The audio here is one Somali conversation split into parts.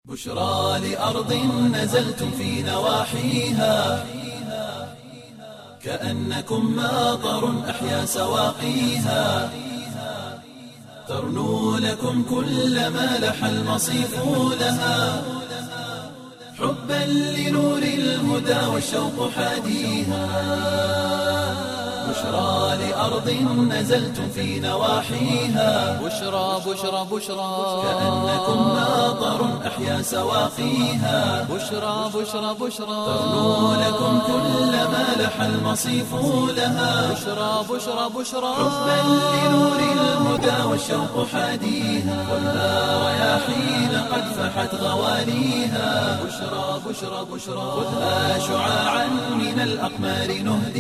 بشرى لأرض نزلتم في نواحيها كأنكم ماطر أحيا سواقيها ترنو لكم كل ما لح المصيف لها حبا لنور الهدى والشوق حاديها بشرى لأرض نزلتم في نواحيها بشرى بشرى بشرى كأنكم ماطر أحيا سواقيها بشرى بشرى بشرى ترنو لكم كل ما لح المصيف لها بشرى بشرى بشرى حبا لنور الهدى والشوق حاديها خذها رياحين قد فحت غواليها بشرى بشرى بشرى خذها شعاعا من الأقمار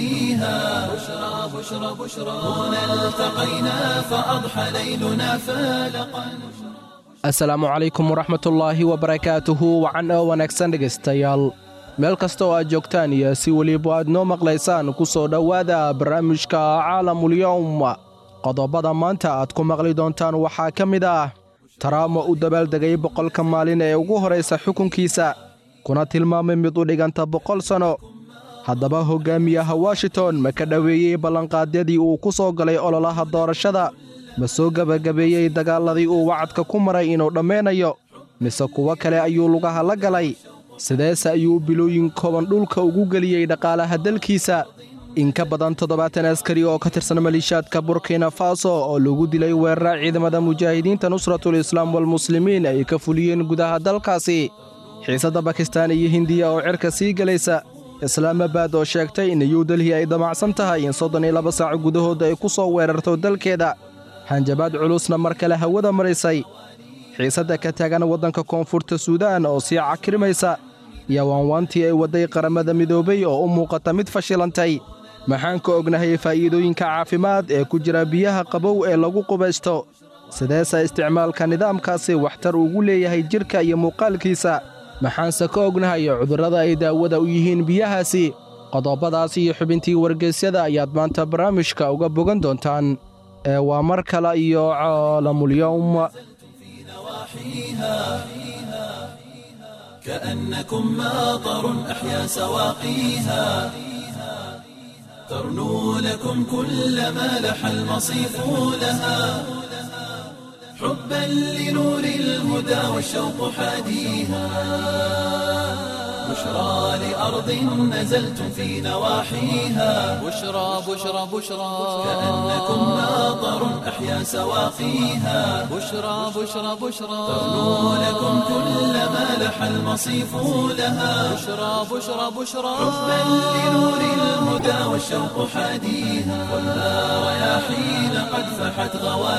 نهديها بشرى بشرى بشرى هنا التقينا فأضحى ليلنا فالقا asalaamu calaykum waraxmatullaahi wabarakaatuhu wacan oo wanaagsan dhegaystayaal meel kasta oo aad joogtaan iyo si weliba aad noo maqlaysaan ku soo dhowaada barnaamijka caalamulyowm qodobada maanta aad ku maqli doontaan waxaa ka mid ah taraamo u dabaaldegay boqolka maalin ee ugu horraysa xukunkiisa kuna tilmaamay mid u dhiganta boqol sanno haddaba hoggaamiyaha washington ma ka dhoweeyey ballanqaadyadii uu ku soo galay ololaha doorashada ma soo gebagabeeyey dagaalladii uu wacadka ku maray inuu dhammeynayo mise kuwo kale ayuu lugaha la galay sideese ayuu bilooyin kooban dhulka ugu geliyey dhaqaalaha dalkiisa in ka badan toddobaatan askari oo ka tirsan maliishaadka burkina faso oo lagu dilay weerara ciidamada mujaahidiinta nusratul islaam walmuslimiin ay ka fuliyeen gudaha dalkaasi xiisadda bakistaan iyo hindiya oo cirka sii gelaysa islaamabad oo sheegtay in new delhi ay damacsan tahay in soddon iyo laba saac gudahooda ay ku soo weerarto dalkeeda hanjabaad culusna mar kale hawada maraysay xiisadda ka taagan waddanka koonfurta suudaan oo sii cakrimaysa iyo waanwaantii ay wadday qaramada midoobay oo u muuqata mid fashilantay maxaan ka ognahay faa'iidooyinka caafimaad ee ku jira biyaha qabow ee lagu qubaysto sideese isticmaalka nidaamkaasi waxtar ugu leeyahay jidhka iyo muuqaalkiisa maxaanse ka ognahay cudurrada ay daawada u yihiin biyahaasi qodobadaas iyo xubintii wargeysyada ayaad maanta barnaamijka uga bogan doontaan ee waa mar kale iyo caalamulyowm نواحيها كأنكم ماطر أحيا سواقيها ترنو لكم كل ما لح المصيف لها حبا لنور الهدى والشوق حاديها بشرى لأرض نزلتم في نواحيها بشرى بشرى بشرى كأنكم ماطر أحيا سواقيها بشرى بشرى بشرى ترنو لكم كل ما لح المصيف لها بشرى بشرى بشرى حبا لنور الهدى والشوق حاديها خذها رياحين قد فحت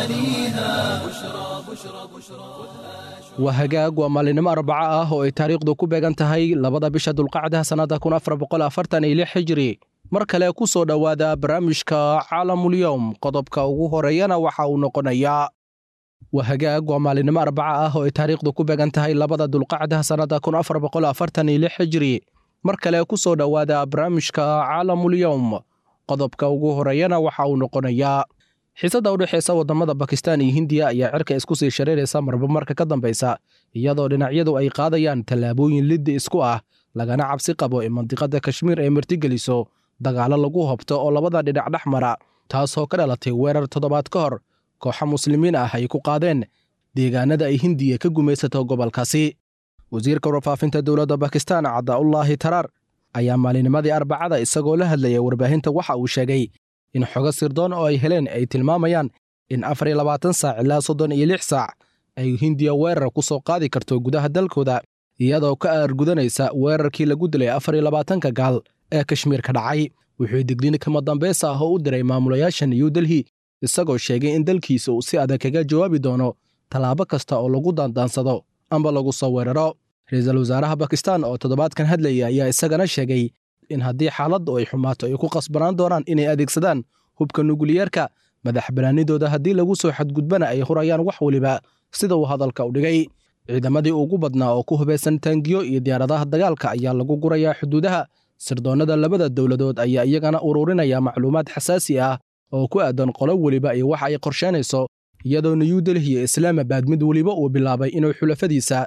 غواليها بشرى بشرى بشرى waa hagaag waa maalinimo arbaco ah oo ay taariikhdu ku beegan tahay labada bisha dulqacda sannadda kun afar boqol afartan iyo lix hijri mar kale ku soo dhowaada barnaamijka caalamulyowm qodobka ugu horeeyana waxa uu noqonayaa waa hagaag waa maalinimo arbaco ah oo ay taariikhdu ku beegan tahay labada dulqacda sannadda kun afar boqol afartan iyo lix hijri mar kale ku soo dhowaada barnaamijka caalamulyowm qodobka ugu horeeyana waxa uu noqonayaa xiisadda u dhexaysa waddamada bakistaan iyo hindiya ayaa cirka isku sii shareeraysa marba marka ka dambaysa iyadoo dhinacyadu ay qaadayaan tallaabooyin liddi isku ah lagana cabsi qabo in mandiqadda kashmiir ay martigeliso dagaallo lagu hobto oo labada dhinac dhex mara taasoo ka dhalatay weerar toddobaad ka hor kooxa muslimiin ah ay ku qaadeen deegaanada ay hindiya ka gumaysato gobolkaasi wasiirka warfaafinta dowladda bakistaan cadaullaahi taraar ayaa maalinimadii arbacada isagoo la hadlaya warbaahinta waxa uu sheegay in xogo sirdoon oo ay heleen ay tilmaamayaan in afar iyo labaatan saac ilaa soddon iyo lix saac ay hindiya weerar ku soo qaadi karto gudaha dalkooda iyadoo ka aargudanaysa weerarkii lagu dilay afar iyo labaatanka gaal ee kashmiir ka dhacay wuxuu digniin kama dambaysa ah oo u diray maamulayaasha new delhi isagoo sheegay in dalkiisa uu si adag kaga jawaabi doono tallaabo kasta oo lagu daandaansado amba lagu soo weeraro ra-iisul wasaaraha bakistaan oo toddobaadkan hadlaya ayaa isagana sheegay in haddii xaaladdu ay xumaato ay ku qasbanaan doonaan inay adeegsadaan hubka nukliyeerka madax banaanidooda haddii lagu soo xadgudbana ay hurayaan wax weliba sida uu hadalka u dhigay ciidamadii ugu badnaa oo ku hubaysan taangiyo iyo diyaaradaha dagaalka ayaa lagu gurayaa xuduudaha sirdoonnada labada dowladood ayaa iyagana ururinaya macluumaad xasaasi ah oo ku aadan qolo weliba iyo waxa ay qorsheynayso iyadoo new delhi iyo islaamabad mid weliba uu bilaabay inuu xulafadiisa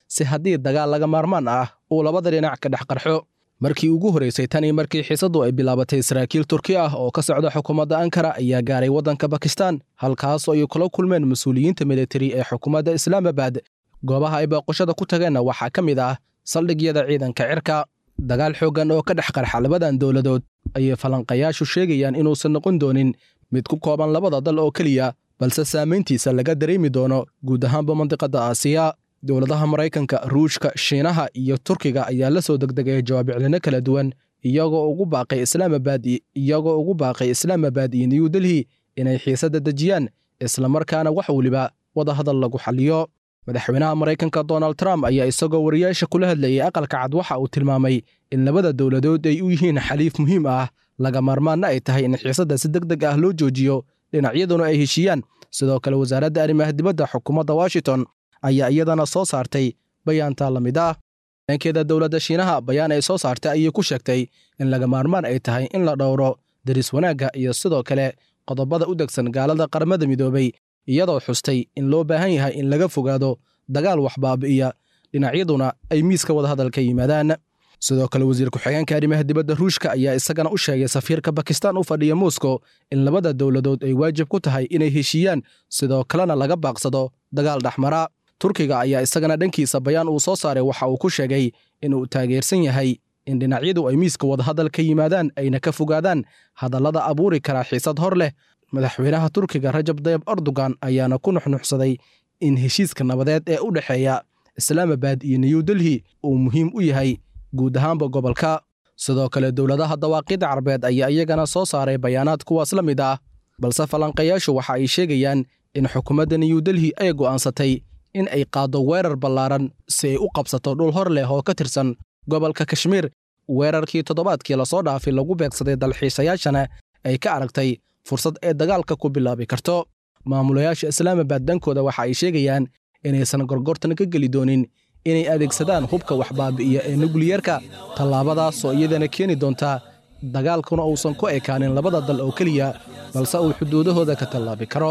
si haddii dagaal laga maarmaan ah uu labada dhinac ka dhex qarxo markii ugu horraysay tanii markii xiisaddu ay bilaabatay saraakiil turki ah oo ka socda xukuumadda ankara ayaa gaaray waddanka bakistan halkaasoo ay kula kulmeen mas-uuliyiinta militari ee xukuumadda islaamabad goobaha ay booqashada ku tageenna waxaa ka mid ah saldhigyada ciidanka cirka dagaal xooggan oo ka dhex qarxa labadan dowladood ayay falanqayaashu sheegayaan inuusan noqon doonin mid ku kooban labada dal oo keliya balse saamayntiisa laga dareemi doono guud ahaanba mandiqadda aasiya dowladaha maraykanka ruushka shiinaha iyo turkiga ayaa la soo degdegaya jawaabiclino kala duwan iyagoo ugu baaqay islaamabad iyagoo ugu baaqay islaamabad iyo new delhi inay xiisadda dejiyaan islamarkaana wax weliba wadahadal lagu xalliyo madaxweynaha maraykanka donald trump ayaa isagoo wariyaasha kula hadlayay aqalka cad waxa uu tilmaamay in labada dowladood ay u yihiin xaliif muhiim ah laga maarmaanna ay tahay in xiisadda si deg deg ah loo joojiyo dhinacyaduna ay heshiiyaan sidoo kale wasaaradda arrimaha dibadda xukuumadda washington ayaa iyadana soo saartay bayaantaa la mid ah dhankeeda dowladda shiinaha bayaan ay soo saartay ayay ku sheegtay in laga maarmaan ay tahay in la dhowro daris wanaagga iyo sidoo kale qodobada u degsan gaalada qaramada midoobay iyadoo xustay in loo baahan yahay in laga fogaado dagaal wax baabi'iya dhinacyaduna ay miiska wadahadal ka yimaadaan sidoo kale wasiir ku-xigeenka arrimaha dibadda ruushka ayaa isagana u sheegay safiirka bakistan u fadhiya moscow in labada dowladood ay waajib ku tahay inay heshiiyaan sidoo kalena laga baaqsado dagaal dhexmara turkiga ayaa isagana dhankiisa bayaan uu soo saaray waxa uu ku sheegay in uu taageersan yahay in dhinacyadu ay miiska wadahadal ka yimaadaan ayna ka fogaadaan hadallada abuuri karaa xiisad hor leh madaxweynaha turkiga rajab dayab erdogan ayaana ku nuxnuxsaday in heshiiska nabadeed ee u dhexeeya islaamabad iyo new delhi uu muhiim u yahay guud ahaanba gobolka sidoo kale dowladaha dawaaqidda carbeed ayaa iyagana soo saaray bayaanaad kuwaas la mid ah balse falanqayaashu waxa ay sheegayaan in xukuumadda new delhi ay go'aansatay in ay qaaddo weerar ballaaran si ay u qabsato dhul hor leh oo ka tirsan gobolka kashmiir weerarkii toddobaadkii lasoo dhaafay lagu beegsaday dalxiisayaashana ay ka aragtay fursad ay dagaalka ku bilaabi karto maamulayaasha islaamabad dhankooda waxa ay sheegayaan inaysan gorgortan ka geli doonin inay adeegsadaan hubka waxbaabi'iya ee nukliyerka tallaabadaasoo iyadana keeni doonta dagaalkuna uusan ku ekaanin labada dal oo keliya balse uu xuduudahooda ka tallaabi karo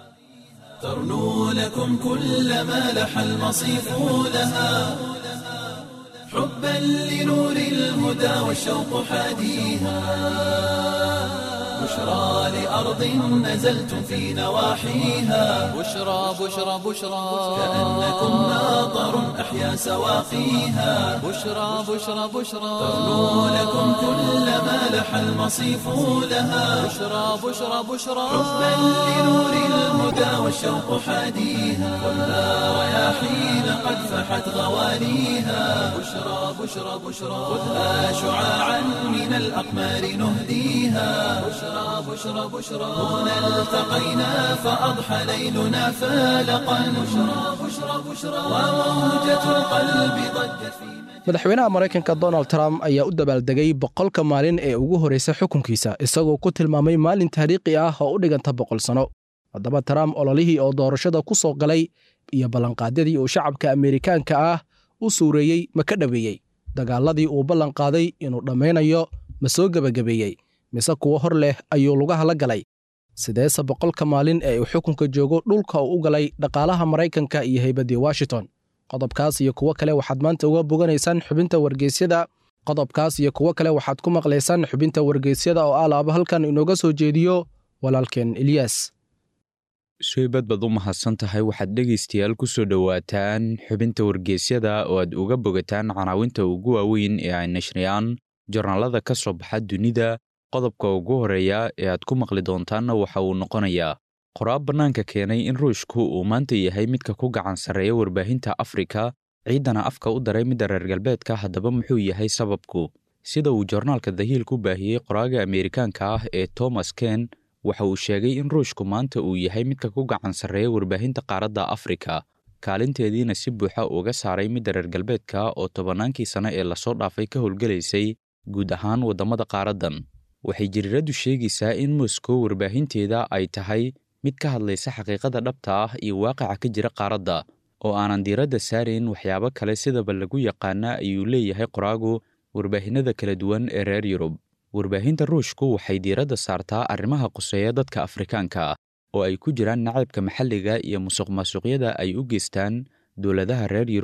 ترنو لكم كل ما لح المصيف لها حبا لنور الهدى والشوق حاديها بشرى لأرض نزلتم في نواحيها بشرى بشرى بشرى كأنكم ناظر أحيا سواقيها بشرى بشرى بشرى ترنو لكم كل ما لح المصيف لها بشرى بشرى بشرى حبا لنور الهدى والشوق حاديها ولا رياحين قد فحت غواليها بشرى بشرى بشرى خذها شعاعا من الأقمار نهديها بشرى بشرى بشرى هنا التقينا فأضحى ليلنا فالقا بشرى بشرى بشرى وموجة القلب ضجت في madaxweynaha maraykanka donald trump ayaa u dabaaldegay boqolka maalin ee ugu horraysa xukunkiisa isagoo ku tilmaamay maalin taariikhi ah oo u dhiganta boqol sano haddaba trump ololihii oo doorashada ku soo galay iyo ballanqaadyadii uu shacabka ameerikaanka ah u suureeyey ma ka dhoweeyey dagaaladii uu ballanqaaday inuu dhammaynayo ma soo gebagabeeyey mise kuwo hor leh ayuu lugaha la galay sideese boqolka maalin ee uu xukunka joogo dhulka uu u galay dhaqaalaha maraykanka iyo haybaddii washington qodobkaas iyo kuwo kale waxaad maanta uga boganaysaan xubinta wargeysyada qodobkaas iyo kuwo kale waxaad ku maqlaysaan xubinta wargeysyada oo alaaba halkan inooga soo jeediyo walaalkeen ilyas suybad baad u mahadsan tahay waxaad dhegaystayaal ku soo dhowaataan xubinta wargeysyada oo aad uga bogataan canaawinta ugu waaweyn ee ay nashriyaan jornaalada ka soo baxa dunida qodobka ugu horreeya ee aad ku maqli doontaanna waxa uu noqonayaa qoraab bannaanka keenay in ruushku uu maanta yahay midka ku gacan sarreeya warbaahinta afrika ciidana afka u daray midda reer galbeedka haddaba muxuu yahay sababku sida uu jornaalka dahiil ku baahiyey qoraaga ameerikaanka ah ee thomas ken waxa uu sheegay in ruushku maanta uu yahay midka ku gacan sarreeya warbaahinta qaaradda afrika kaalinteediina si buuxa uga saaray midda reer galbeedka oo tobannaankii sano ee lasoo dhaafay ka howlgelaysay guud ahaan waddamada qaaraddan waxay jiriiraddu sheegaysaa in moskow warbaahinteeda ay tahay mid ka hadlaysa xaqiiqada dhabta ah iyo waaqaca ka jira qaaradda oo aanan diiradda saarayn waxyaabo kale sidaba lagu yaqaana ayuu leeyahay qoraagu warbaahinnada kala duwan ee reer yurub warbaahinta ruushku waxay diiradda saartaa arrimaha quseeya dadka afrikaanka ah oo ay ku jiraan nacaybka maxalliga iyo musuq maasuqyada ay u geystaan dowladaha reer yurub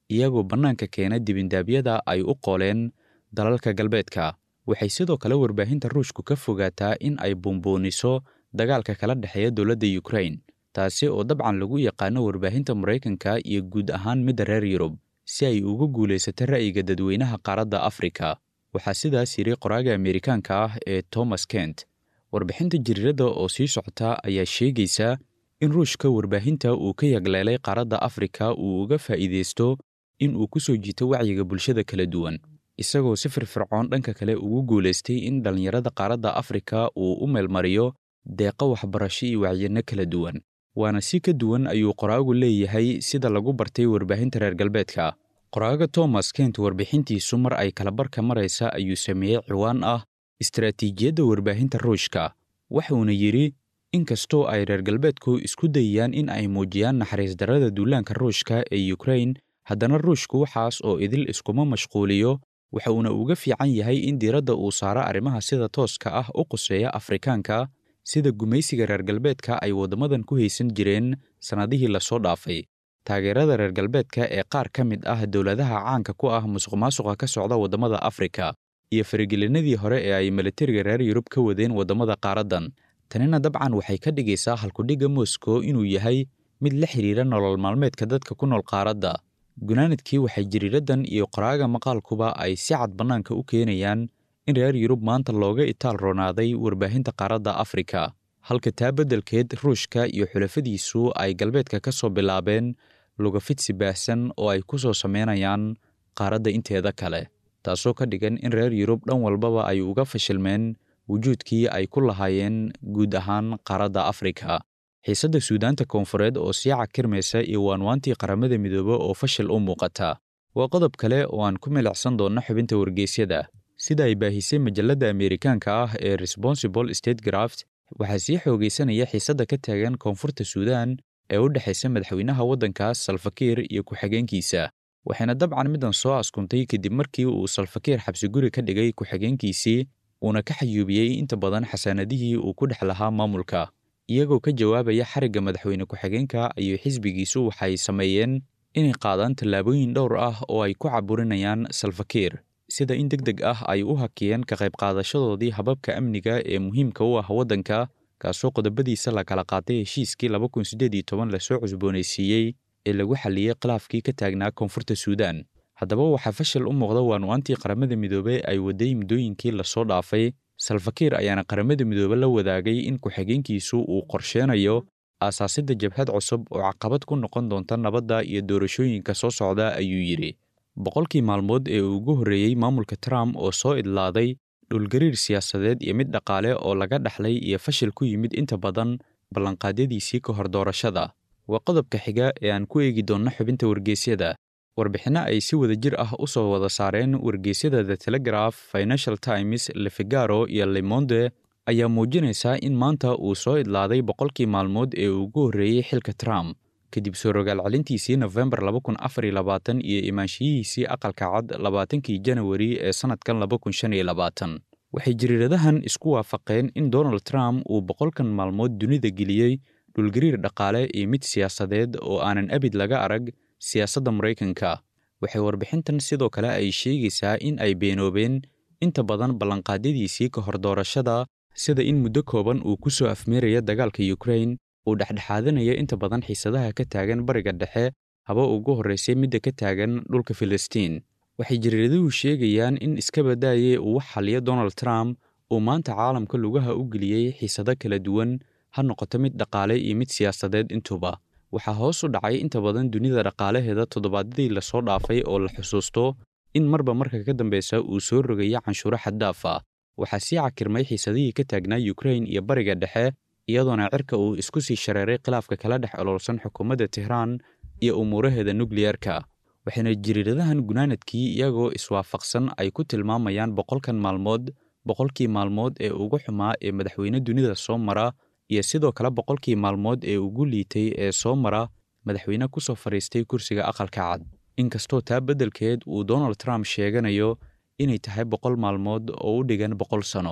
iyagoo bannaanka keena dibindaabyada ay u qooleen dalalka galbeedka waxay sidoo kale warbaahinta ruushku ka fogaataa in ay buunbuuniso dagaalka kala dhexeeya dowladda yukrain taasi oo dabcan lagu yaqaano warbaahinta maraykanka iyo guud ahaan midda reer yurub si ay ugu guulaysato ra'yiga dadweynaha qaaradda afrika waxaa sidaas yidhi qoraaga ameerikaanka ah ee thomas kent warbixinta jiriirada oo sii socota ayaa sheegaysa in ruushka warbaahinta uu ka yagleelay qaaradda afrika uu uga faa'iidaysto in uu ku soo jiito wacyiga bulshada kala duwan isagoo si firfircoon dhanka kale ugu guulaystay in dhallinyarada qaaradda afrika uu u meelmariyo deeqo waxbarasho iyo wacyino kala duwan waana si ka duwan ayuu qoraagu leeyahay sida lagu bartay warbaahinta reer galbeedka qoraaga thomas kent warbixintiisu mar ay kalabarka maraysa ayuu sameeyey ciwaan ah istaraatiijiyadda warbaahinta ruushka wuxuuna yidhi inkastoo ay reer galbeedku isku dayayaan in ay muujiyaan naxariis darrada duulaanka ruushka ee yukrain haddana ruushku waxaas oo idil iskuma mashquuliyo waxa uuna uga fiican yahay in diiradda uu saaro arrimaha sida tooska ah u quseeya afrikaanka sida gumaysiga reer galbeedka ay waddamadan ku haysan jireen sannadihii lasoo dhaafay taageerada reer galbeedka ee qaar ka mid ah dowladaha caanka ku ah musuqmaasuqa ka socda waddamada afrika iyo faragelinadii hore ee ay militariga reer yurub ka wadeen waddamada qaaraddan tanina dabcan waxay ka dhigaysaa halkudhigga moscow inuu yahay mid la xidhiira nolol maalmeedka dadka ku nool qaaradda gunaanadkii waxay jiriiraddan iyo qoraaga maqaalkuba ay si cad bannaanka u keenayaan in reer yurub maanta looga itaal roonaaday warbaahinta qaaradda afrika halka taa beddelkeed ruushka iyo xulafadiisu ay galbeedka ka soo bilaabeen lugafidsi baahsan oo ay ku soo samaynayaan qaaradda inteeda kale taasoo ka dhigan in reer yurub dhan walbaba ay uga fashilmeen wujuudkii ay ku lahaayeen guud ahaan qaaradda afrika xiisadda suudaanta koonfureed oo sii cakirmaysa iyo waanwaantii qaramada midoobe oo fashil u muuqata waa qodob kale oo aan ku milicsan doonno xubinta wargeysyada sida ay baahisay majalladda ameerikaanka ah ee responsible state graft waxaa sii xoogaysanaya xiisadda ka taagan koonfurta suudaan ee u dhexaysa madaxweynaha waddankaas salfakiir iyo ku-xigeenkiisa waxayna dabcan middan soo askuntay kadib markii uu salfakiir xabsiguri ka dhigay ku-xigeenkiisii uuna ka xayuubiyey inta badan xasaanadihii uu ku dhex lahaa maamulka iyagoo ka jawaabaya xarigga madaxweyne ku-xigeenka ayuu xisbigiisu waxay sameeyeen inay qaadaan tallaabooyin dhowr ah oo ay ku caburinayaan salfakiir sida in deg deg ah ay u hakiyeen ka qayb qaadashadoodii hababka amniga ee muhiimka u ah waddanka kaasoo qodobadiisa la kala qaatay heshiiskii laba kun siddeed iyo toban lasoo cusboonaysiiyey ee lagu xalliyey khilaafkii ka taagnaa koonfurta suudaan haddaba waxaa fashil u muuqda waanwaantii qaramada midoobe ay waday muddooyinkii lasoo dhaafay salfakiir ayaana qaramada midoobe la wadaagay in ku-xigeenkiisu uu qorsheenayo aasaasidda jabhad cusub oo caqabad ku noqon doonta nabadda iyo doorashooyinka soo socda ayuu yidhi boqolkii maalmood ee uu ugu horreeyey maamulka trump oo soo idlaaday dhulgariir siyaasadeed iyo mid dhaqaale oo laga dhaxlay iyo fashil ku yimid inta badan ballanqaadyadiisii ka hor doorashada waa qodobka xiga ee aan ku eegi doonno xubinta wargeysyada warbixinno ay si wada jir ah u soo wada saareen wargeysyada the telegraph financial times lefigaro iyo lemonde ayaa muujinaysaa in maanta uu soo idlaaday boqolkii maalmood ee uu ugu horreeyey xilka trump kadib soo rogaal celintiisii nofembar laba kun afar iyo labaatan iyo imaanshiyihiisii aqalka cad labaatankii janawari ee sannadkan laba kun shan iyo labaatan waxay jiriiradahan isku waafaqeen in donald trump uu boqolkan maalmood dunida geliyey dhulgariir dhaqaale iyo mid siyaasadeed oo aanan abid laga arag siyaasadda maraykanka waxay warbixintan sidoo kale ay sheegaysaa in ay beenoobeen inta badan ballanqaadyadiisii ka hor doorashada sida in muddo kooban uu ku soo afmeeraya dagaalka yukrain uu dhexdhexaadanaya inta badan xiisadaha ka taagan bariga dhexe haba ugu horraysay midda ka taagan dhulka filistiin waxay jariiraduhu sheegayaan in iska badaaye uu wax xaliyo donald trump uu maanta caalamka lugaha u geliyey xiisado kala duwan ha noqoto mid dhaqaale iyo mid siyaasadeed intuba waxaa hoos u dhacay inta badan dunida dhaqaalaheeda toddobaadyadii lasoo dhaafay oo la xusuusto in marba marka ka dambeysa uu soo rogaya canshuuro xaddaaf ah waxaa sii cakirmay xiisadihii ka taagnaa yukrain iyo bariga dhexe iyadoona cirka uu isku sii shareeray khilaafka kala dhex oloolsan xukuumadda tehraan iyo umuuraheeda nukliyerka waxayna jiriiradahan gunaanadkii iyagoo iswaafaqsan ay ku tilmaamayaan boqolkan maalmood boqolkii maalmood ee ugu xumaa ee madaxweyne dunida soo mara iyo sidoo kale boqolkii maalmood ee ugu liitay ee soo mara madaxweyne ku soo fadhiistay kursiga aqalka cad inkastoo taa beddelkeed uu donald trump sheeganayo inay tahay boqol maalmood oo u dhigan boqol sano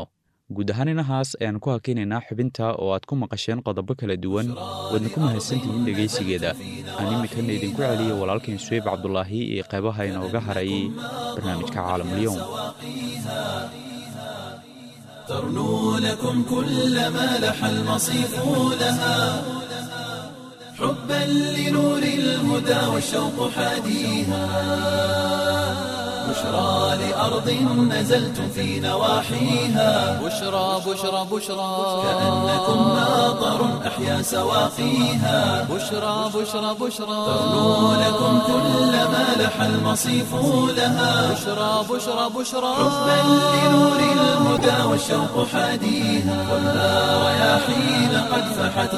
guud ahaan inahaas ayaan ku hakinaynaa xubinta oo aad ku maqasheen qodobo kala duwan waadna ku mahadsantihiin dhegaysigeeda aan iminkana idinku celiyay walaalkain suweyb cabdulaahi iyo qaybaha inooga haray barnaamijka caalamulyoom ترنو لكم كل ما لح المصيف لها حبا لنور الهدى والشوق حاديها بشرى لأرض نزلتم في نواحيها بشرى بشرى بشرى كأنكم ماطر أحيا سواقيها بشرى بشرى بشرى ترنو لكم كل ما لح المصيف لها بشرى بشرى بشرى حبا لنور الهدى والشوق حاديها خذها رياحين قد فحت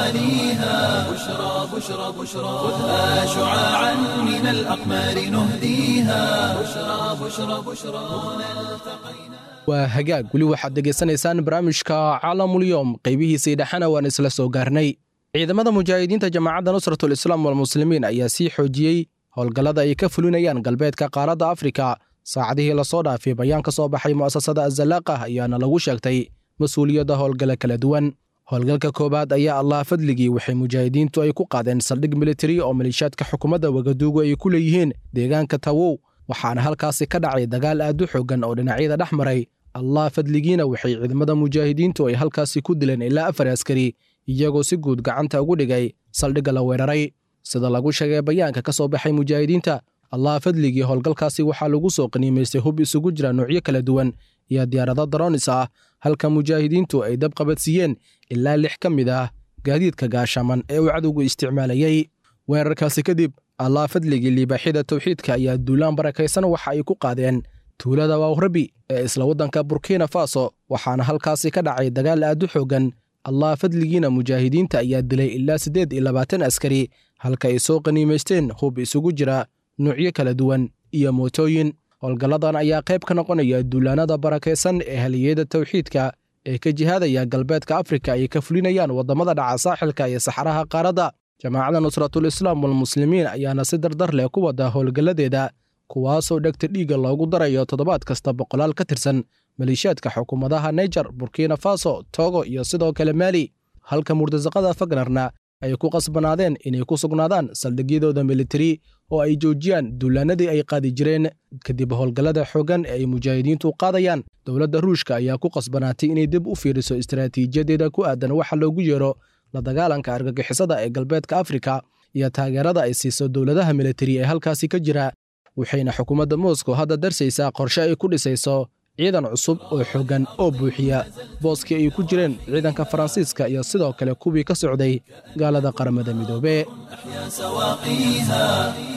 غواليها بشرى بشرى بشرى خذها شعاعا من الأقمار نهديها بشرى بشرى بشرى هنا التقينا waa hagaag weli waxaad dhegaysanaysaan barnaamijka caalamulyoom qaybihiisii dhexena waan isla soo gaarnay ciidamada mujaahidiinta jamaacadda nusratul islaam walmuslimiin ayaa sii xoojiyey howlgallada ay ka fulinayaan galbeedka qaaradda afrika saacadihii lasoo dhaafay bayaan ka soo baxay mu'asasada azalaaqah ayaana lagu sheegtay mas-uuliyadda howlgalla kala duwan howlgalka koowaad ayaa allah fadligii waxay mujaahidiintu ay ku qaadeen saldhig militari oo maliishaadka xukuumadda wagaduugu ay ku leeyihiin deegaanka tawow waxaana halkaasi ka dhacay dagaal aad u xoogan oo dhinacyada dhex maray allah fadligiina waxay ciidamada mujaahidiintu ay halkaasi ku dileen ilaa afar askari iyagoo si guud gacanta ugu dhigay saldhigga la weeraray sida lagu sheegay bayaanka ka soo baxay mujaahidiinta allah fadligii howlgalkaasi waxaa lagu soo qaniimaystay hub isugu jira noocyo kala duwan iyo diyaarado daroonis ah halka mujaahidiintu ay dab qabadsiiyeen ilaa lix ka mid ah gaadiidka gaashaman ee uu cadowgu isticmaalayey weerarkaasi kadib allah fadligii liibaaxyada towxiidka ayaa duulaan barakaysan waxa ay ku qaadeen tuulada wawrabi ee isla waddanka burkina faso waxaana halkaasi ka dhacay dagaal aad u xoogan allah fadligiina mujaahidiinta ayaa dilay ilaa siddeed iyo labaatan askari halka ay soo qaniimaysteen hub isugu jira nuucyo kala duwan iyo mootooyin howlgalladan ayaa qayb ka noqonaya duulaanada barakaysan ee haliyeyada towxiidka ee ka jihaadaya galbeedka afrika ay ka fulinayaan waddamada dhaca saaxilka iyo saxaraha qaaradda jamaacadda nusratul islaam walmuslimiin ayaana si dardar leh ku wada howlgalladeeda kuwaasoo dhegta dhiigga loogu darayo toddobaad kasta boqolaal ka tirsan maliishaadka xukuumadaha naijer burkina faso togo iyo sidoo kale maali halka murtasaqada fagnarna ay ku qasbanaadeen inay ku sugnaadaan saldhigyadooda militari oo ay joojiyaan duulaanadii ay qaadi jireen kadib howlgallada xooggan ee ay mujaahidiintu qaadayaan dowladda ruushka ayaa ku qasbanaatay inay dib u fiiriso istaraatiijiyadeeda ku aadan waxa loogu yeero la dagaalanka argagixisada ee galbeedka afrika iyo taageerada ay siiso dowladaha militari ee halkaasi ka jira waxayna xukuumadda moscow hadda darsaysaa qorshe ay ku dhisayso ciidan cusub oo xooggan oo buuxiya booskii ay ku jireen ciidanka faransiiska iyo sidoo kale kuwii ka socday gaalada qaramada midoobe أحيا سواقيها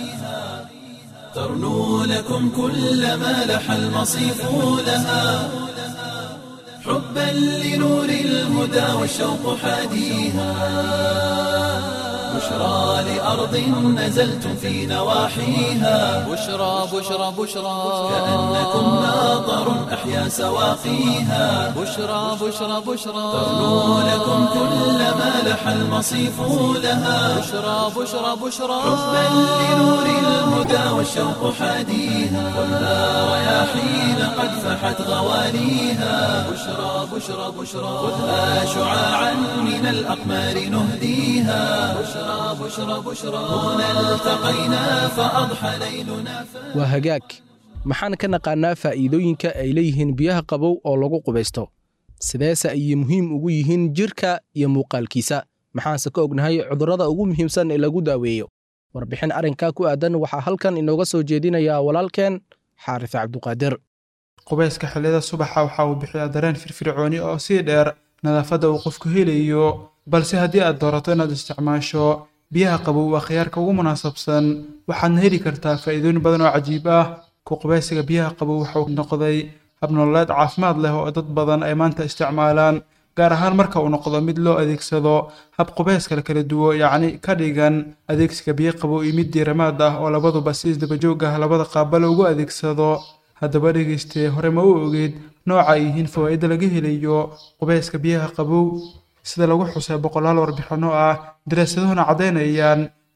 ترنو لكم كل ما لح المصيف لها حبا لنور الهدى والشوق حاديها بشرى لأرض نزلتم في نواحيها بشرى بشرى بشرى كأنكم ماطر أحيا سواقيها بشرى بشرى بشرى ترنو لكم كل ما لح المصيف لها بشرى بشرى بشرى حبا لنور الهدى والشوق حاديها خذها رياحين قد فحت غواليها بشرى بشرى بشرى خذها شعاعا من الأقمار نهديها بشرى بشرى بشرى هنا التقينا فأضحى ليلنا ف... waa hagaag maxaan ka naqaannaa faa'iidooyinka ay leeyihiin biyaha qabow oo lagu qubaysto sideese ayay muhiim ugu yihiin jirka iyo muuqaalkiisa maxaanse ka ognahay cudurrada ugu muhiimsan ee lagu daaweeyo warbixin arrinkaa ku aadan waxaa halkan inooga soo jeedinayaa walaalkeen xaaris cabduqaadir qubayska xilliyada subaxa waxa uu bixiyaa dareen firfircooni oo sii dheer nadaafadda uu qofku helayo balse haddii aad doorato inaad isticmaasho biyaha qabow waa khiyaarka ugu munaasabsan waxaadna heli kartaa faa'iidooyin badan oo cajiib ah ku qubaysiga biyaha qabow waxa uu noqday habnololeed caafimaad leh oo dad badan ay maanta isticmaalaan gaar ahaan marka uu noqdo mid loo adeegsado hab qubayska la kala duwo yacni ka dhigan adeegsiga biyo qabow iyo mid diiramaad ah oo labaduba si isdabajoog ah labada qaaba loogu adeegsado haddaba dhegaystee hore ma u ogeed nooca ay yihiin fawaa'ida laga helayo qubayska biyaha qabow sida lagu xusay boqolaal warbixinno ah daraasaduhuna caddaynayaan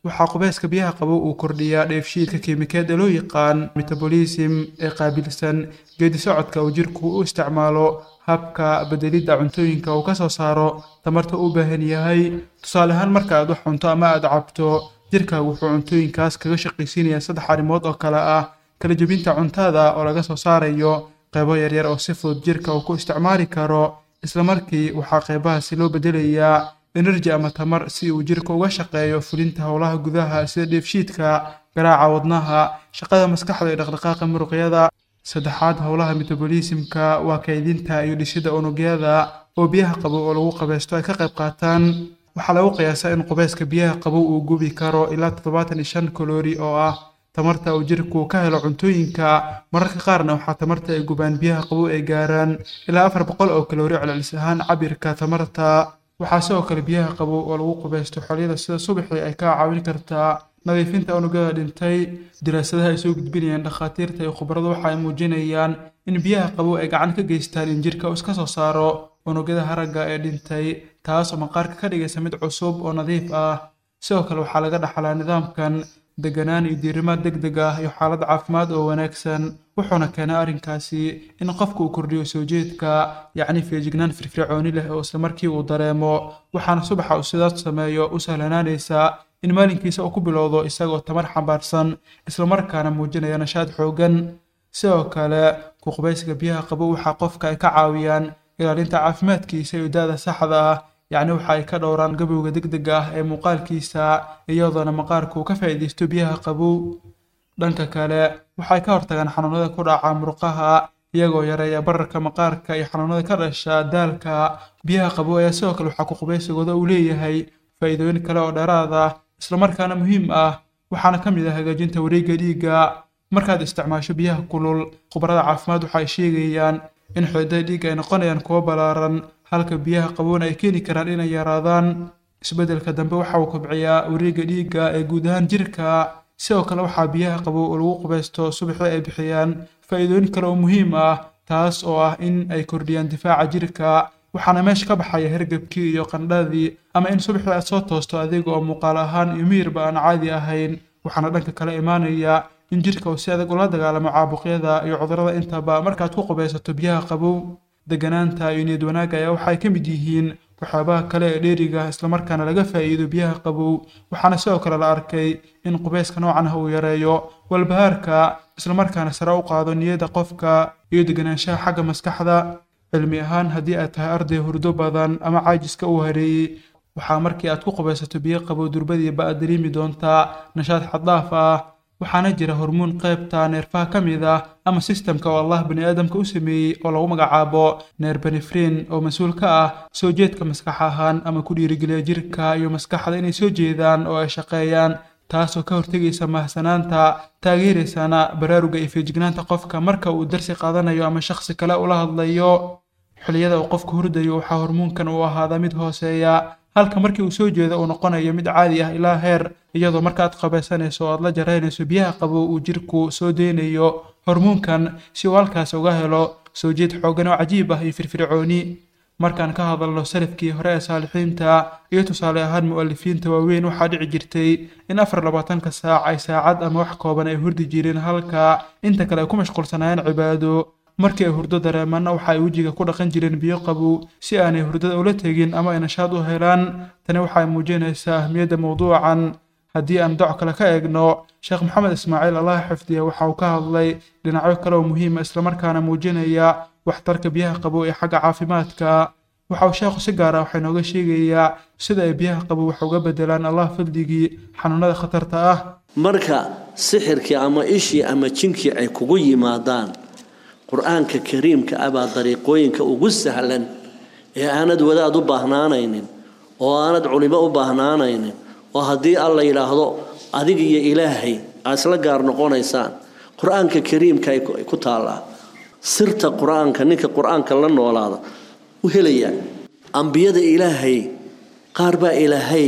waxaa qubeyska biyaha qabow uu kordhiyaa dheefshiidka kiimikeed ee loo yaqaan metabolism ee qaabilsan geedi socodka uu jirku u isticmaalo habka bedelidda cuntooyinka uu ka soo saaro tamarta u baahan yahay tusaale ahaan marka aad wax cunto ama aad cabto jirkaagu wuxuu cuntooyinkaas kaga shaqaysiinayaa saddex arrimood oo kale ah kala jebinta cuntada oo laga soo saarayo qaybo yaryar oo si fudud jirka uu ku isticmaali karo isla markii waxaa qaybahaasi loo bedelayaa enerji ama tamar si uu jirka uga shaqeeyo fulinta howlaha gudaha sida dheefshiidka garaaca wadnaha shaqada maskaxda iyo dhaqdhaqaaqa muruqyada saddexaad howlaha metabolismka waa kaydinta iyo dhisidda unugyada oo biyaha qabow oo lagu qabeysto ay ka qayb qaataan waxaa lagu qiyaasaa in qubeyska biyaha qabow uu gubi karo ilaa toddobaatan iyo shan kaloori oo ah tamarta uu jirku ka helo cuntooyinka mararka qaarna waxaa tamarta ay gubaan biyaha qabow ay gaaraan ilaa afar boqol oo kaloori celcelis ahaan cabirka tamarta waxaa sidoo kale biyaha qabow oo lagu qubeysto xilliyada sida subaxii ay kaa caawin kartaa nadiifinta unugyada dhintay daraasadaha ay soo gudbinayaan dhakhaatiirta iyo khubaradu waxa ay muujinayaan in biyaha qabow ay gacan ka geystaan in jirka uu iska soo saaro unugyada haragga ee dhintay taas oo maqaarka ka dhigaysa mid cusub oo nadiif ah sidoo kale waxaa laga dhaxlaa nidaamkan deganaan iyo diirimaad deg deg ah iyo xaalad caafimaad oo wanaagsan wuxuuna keenay arrinkaasi in qofku uu kordhiyo soo jeedka yacni feejignaan firfircooni leh oo isla markii uu dareemo waxaana subaxa uu sidaas sameeyo u sahlanaanaysaa in maalinkiisa uu ku bilowdo isagoo tamar xambaarsan islamarkaana muujinaya nashaad xooggan sidoo kale ku qubaysiga biyaha qabow waxaa qofka ay ka caawiyaan ilaalinta caafimaadkiisa iyo da-da saxda ah yacni waxa ay ka dhowraan gabowga degdega ah ee muuqaalkiisa iyadoona maqaarku uu ka faa'iidaysto biyaha qabow dhanka kale waxay ka hortagaan xanuunada ku dhaca murqaha iyagoo yareeya bararka maqaarka iyo xanuunada ka dhasha daalka biyaha qabow ayaa sidoo kale waxaa ku qubaysigooda uu leeyahay faa'iidooyin kale oo dheeraad ah islamarkaana muhiim ah waxaana ka mid ah hagaajinta wareegga dhiigga markaad isticmaasho biyaha kulul khubarada caafimaad waxa ay sheegayaan in xididdada dhiigga ay noqonayaan kuwo ballaaran halka biyaha qabowna ay keeni karaan inay yaraadaan isbeddelka dambe waxa uu kobciyaa wareegga dhiigga ee guud ahaan jirka sidoo kale waxaa biyaha qabow oo lagu qubaysto subaxii ay bixiyaan faa'iidooyin kale oo muhiim ah taas oo ah in ay kordhiyaan difaaca jirka waxaana meesha ka baxaya hergebkii iyo qandhadii ama in subaxii aad soo toosto adiga oo muuqaal ahaan iyo miyirba aan caadi ahayn waxaana dhanka kale imaanaya in jirka uu si adag ula dagaalamo caabuqyada iyo cudurrada intaba markaad ku qubaysato biyaha qabow deganaanta iyo niyad wanaagga ayaa waxay ka mid yihiin waxyaabaha kale ee dheeriga islamarkaana laga faa'iido biyaha qabow waxaana sidoo kale la arkay in qubayska noocan ah uu yareeyo walbahaarka islamarkaana sare u qaado niyadda qofka iyo deganaanshaha xagga maskaxda cilmi ahaan haddii aad tahay arday hurdo badan ama caajiska uu hareeyey waxaa markii aad ku qubaysato biyo qabow durbadiiba aad dareemi doontaa nashaad xaddaaf ah waxaana jira hormuun qaybta neerfaha ka mid ah ama sistamka oo allah bani aadamka u sameeyey oo lagu magacaabo neerbenefrin oo mas-uul ka ah soo jeedka maskax ahaan ama ku dhiirigeliya jirka iyo maskaxda inay soo jeedaan oo ay shaqeeyaan taasoo ka hortegaysa mahsanaanta taageeraysana baraaruga iyo feejignaanta qofka marka uu darsi qaadanayo ama shakhsi kale ula hadlayo xilliyada uu qofku hurdayo waxaa hormuunkan uu ahaadaa mid hooseeya halka markii uu soo jeedo uu noqonayo mid caadi ah ilaa heer iyadoo markaaad qabaysanayso oo aad la jaraynayso biyaha qabow uu jirku soo deynayo hormuunkan si uu halkaas uga helo soo jeed xooggan oo cajiib ah iyo firfircooni markaan ka hadalno salafkii hore ee saalixiinta iyo tusaale ahaan mu'alifiinta waaweyn waxaa dhici jirtay in afar labaatanka saac ay saacad ama wax kooban ay hurdi jireen halka inta kale ay ku mashquulsanaayeen cibaado markii ay hurdo dareemanna waxa ay wejiga ku dhaqan jireen biyo qabow si aanay hurdada ula tegin ama ay nashaad u helaan tani waxay muujinaysaa ahmiyadda mowduucan haddii aan doc kale ka eegno sheekh maxamed ismaaciil allah xifdiya waxa uu ka hadlay dhinacyo kale oo muhiima islamarkaana muujinaya waxtarka biyaha qabow ee xagga caafimaadka waxa uu sheekhu si gaar ah waxaa inooga sheegayaa sida ay biyaha qabow wax uga bedelaan allah fadligii xanuunada khatarta ah marka sixirkii ama ishii ama jinkii ay kugu yimaadaan qur-aanka kariimka ah baa dariiqooyinka ugu sahlan ee aanad wadaad u baahnaanaynin oo aanad culimo u baahnaanaynin oo haddii alla yidhaahdo adig iyo ilaahay aad isla gaar noqonaysaan qur-aanka kariimka ay ku taallaa sirta qur-aanka ninka qur-aanka la noolaada u helayaa ambiyada ilaahay qaar baa ilaahay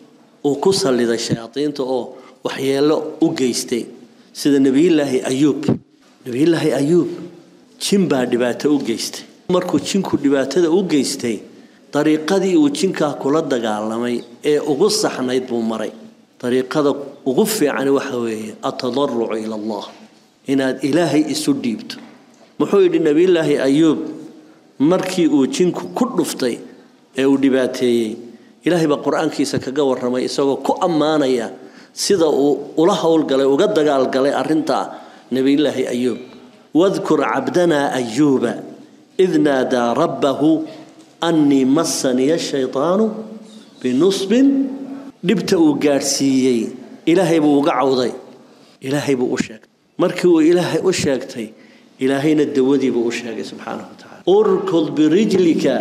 uu ku salliday shayaadiinta oo waxyeello u geystay sida nebiyullaahi ayuub nebiyullaahi ayuub jin baa dhibaato u geystay markuu jinku dhibaatada u geystay dariiqadii uu jinkaa kula dagaalamay ee ugu saxnayd buu maray dariiqada ugu fiicani waxa weeye atadarucu ila allah inaad ilaahay isu dhiibto muxuu yidhi nebiyullaahi ayuub markii uu jinku ku dhuftay ee uu dhibaateeyey ilaahay baa qur-aankiisa kaga warramay isagoo ku ammaanaya sida uu ula howlgalay uga dagaalgalay arrintaa nebiyullaahi ayuub wadkur cabdanaa ayuuba id naadaa rabbahu annii massaniya shaytaanu binusbin dhibta uu gaadhsiiyey ilaahay buu uga cawday ilaahay buu u sheegtay markii uu ilaahay u sheegtay ilaahayna dawadiibuu u sheegay subxaanahu watacaala urkud birijlika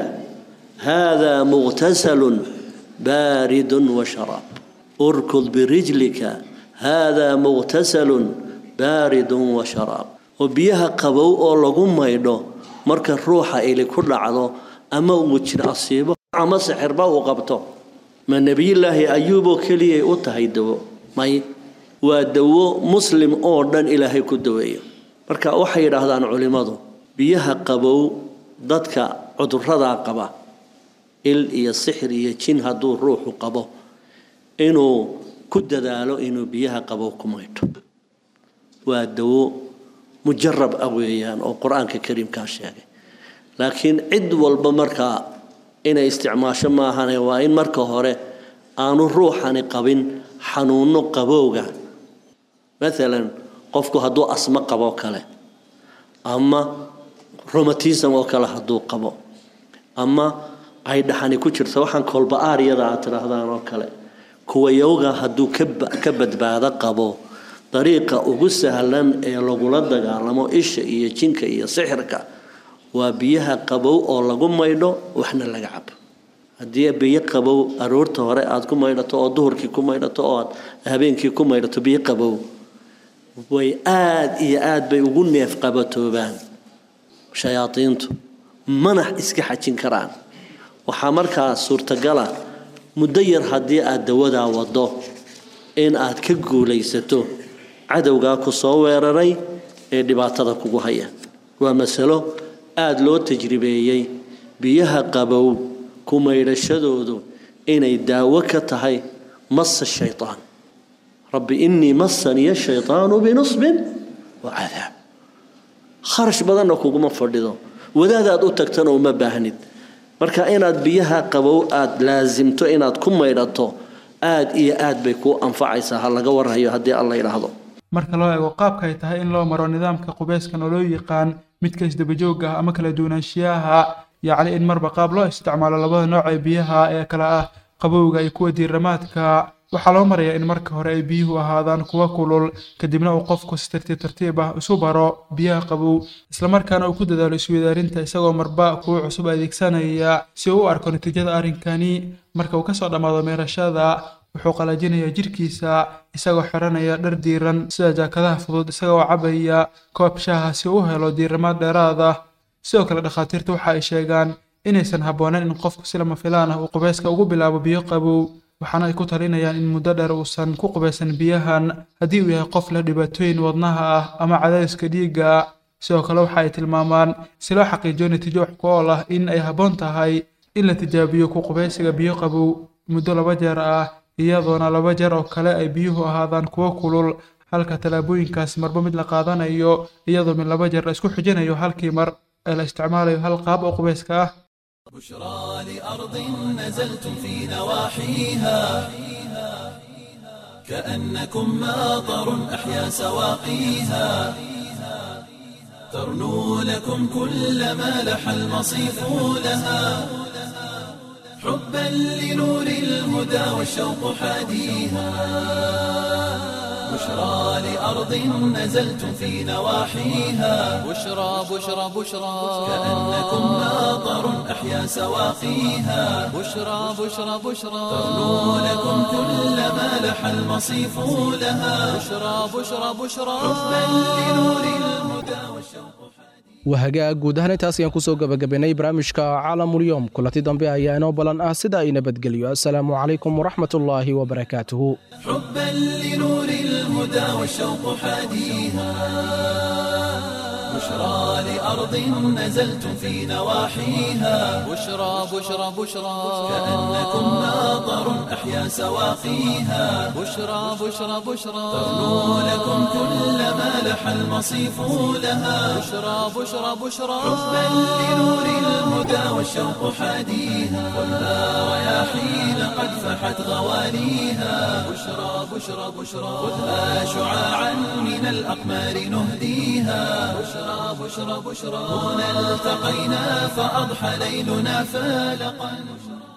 haadaa muqtasalun baaridun wa sharaab urkud birijlika haadaa muqtasalun baaridun wa sharaab oo biyaha qabow oo lagu maydho marka ruuxa ili ku dhacdo ama uu jir asiibo ama sixirba uu qabto ma nebiyullaahi ayuuboo keliyay u tahay dawo may waa dawo muslim oo dhan ilaahay ku daweeyo marka waxay yidhaahdaan culimmadu biyaha qabow dadka cuduradaa qaba il iyo sixir iyo jin hadduu ruuxu qabo inuu ku dadaalo inuu biyaha qabow ku maydho waa dawo mujarab ah weeyaan oo qur-aanka kariimkaa sheegay laakiin cid walba markaa inay isticmaasho maahane waa in marka hore aanu ruuxani qabin xanuuno qabowga maalan qofku hadduu asmo qaboo kale ama romatism oo kale hadduu qabo ama ay dhaxani ku jirto waxaan kolba-aaryada aad tidhaahdaan oo kale kuwa yowga hadduu ka badbaado qabo dariiqa ugu sahlan ee lagula dagaalamo isha iyo jinka iyo sixirka waa biyaha qabow oo lagu maydho waxna laga cabo haddii biyo qabow aroorta hore aad ku maydhato oo duhurkii ku maydhato oo aad habeenkii ku maydhato biyo qabow way aada iyo aad bay ugu neef qabatoobaan shayaadiintu manax iska xajin karaan waxaa markaa suurtagala muddo yar haddii aad dawadaa wado in aad ka guulaysato cadowgaa ku soo weeraray ee dhibaatada kugu haya waa masalo aada loo tajribeeyey biyaha qabow ku maydhashadoodu inay daawo ka tahay masa shaytaan rabbi innii massaniya shaytaanu binusbin wa cadaab kharash badanna kuguma fadhido wadaadaad u tagtana uma baahnid marka inaad biyaha qabow aada laasimto inaad ku maydhato aada iyo aad bay kuu anfacaysaa ha laga warhayo haddii alla yidhaahdo marka loo eego qaabka ay tahay in loo maro nidaamka qubeyskan oo loo yaqaan midka isdabajoogga ah ama kala duwanaanshiyaha yacni in marba qaab loo isticmaalo labada nooc ee biyaha ee kale ah qabowga iyo kuwa diiramaadka waxaa loo marayaa in marka hore ay biyuhu ahaadaan kuwa kulul kadibna uu qofku si tartiib tartiib ah isu baro biyaha qabow islamarkaana uu ku dadaalo isweydaarinta isagoo marba kuwa cusub adeegsanaya si uu u arko natiijada arrinkani marka uu kasoo dhammaado meerashada wuxuu qalajinayaa jirkiisa isagoo xiranaya dhar diiran sida jaakadaha fudud isagoo cabaya koob shaaha si uu u helo diiramaad dheeraad ah sidoo kale dhakhaatiirta waxa ay sheegaan inaysan habboonayn in qofku si lama filaan ah uu qubeyska ugu bilaabo biyo qabow waxaana ay ku talinayaan in muddo dheer uusan ku qubaysan biyahan haddii uu yahay qof leh dhibaatooyin wadnaha ah ama cadaadiska dhiigga sidoo kale waxa ay tilmaamaan si loo xaqiijiyo natiijo wax ku ool ah in ay habboon tahay in la tijaabiyo ku qubaysiga biyo qabow muddo laba jeer ah iyadoona laba jeer oo kale ay biyuhu ahaadaan kuwo kulul halka tallaabooyinkaas marba mid la qaadanayo iyadoo mid laba jeer la isku xijinayo halkii mar ee la isticmaalayo hal qaab oo qubayska ah بشرى لأرض نزلتم في نواحيها كأنكم ماطر أحيا سواقيها ترنو لكم كل ما لح المصيف لها حبا لنور الهدى والشوق حاديها بشرى لأرض نزلتم في نواحيها بشرى بشرى بشرى كأنكم ماطر أحيا سواقيها بشرى بشرى بشرى ترنو لكم كل ما لح المصيف لها بشرى بشرى بشرى حبا لنور الهدى والشوق wahagaag guud ahaan intaas ayaan kusoo gabagabaynay barnaamijka caalamulyoom kulanti dambe ayaa inoo ballan ah sida ay nabadgelyo assalaamu calaykum waraxmatullaahi wabarakaatuhu حبا لنور الهدى والشوق حاديها بشرى لأرض نزلتم في نواحيها بشرى بشرى بشرى كأنكم ناظر أحيا سواقيها بشرى بشرى بشرى ترنو لكم كل ما لح المصيف لها بشرى بشرى بشرى حبا لنور الهدى والشوق حاديها خذها رياحين قد فحت غواليها بشرى بشرى بشرى خذها شعاعا من الأقمار نهديها بشرى بشرى بشرى هنا التقينا فأضحى ليلنا فالقا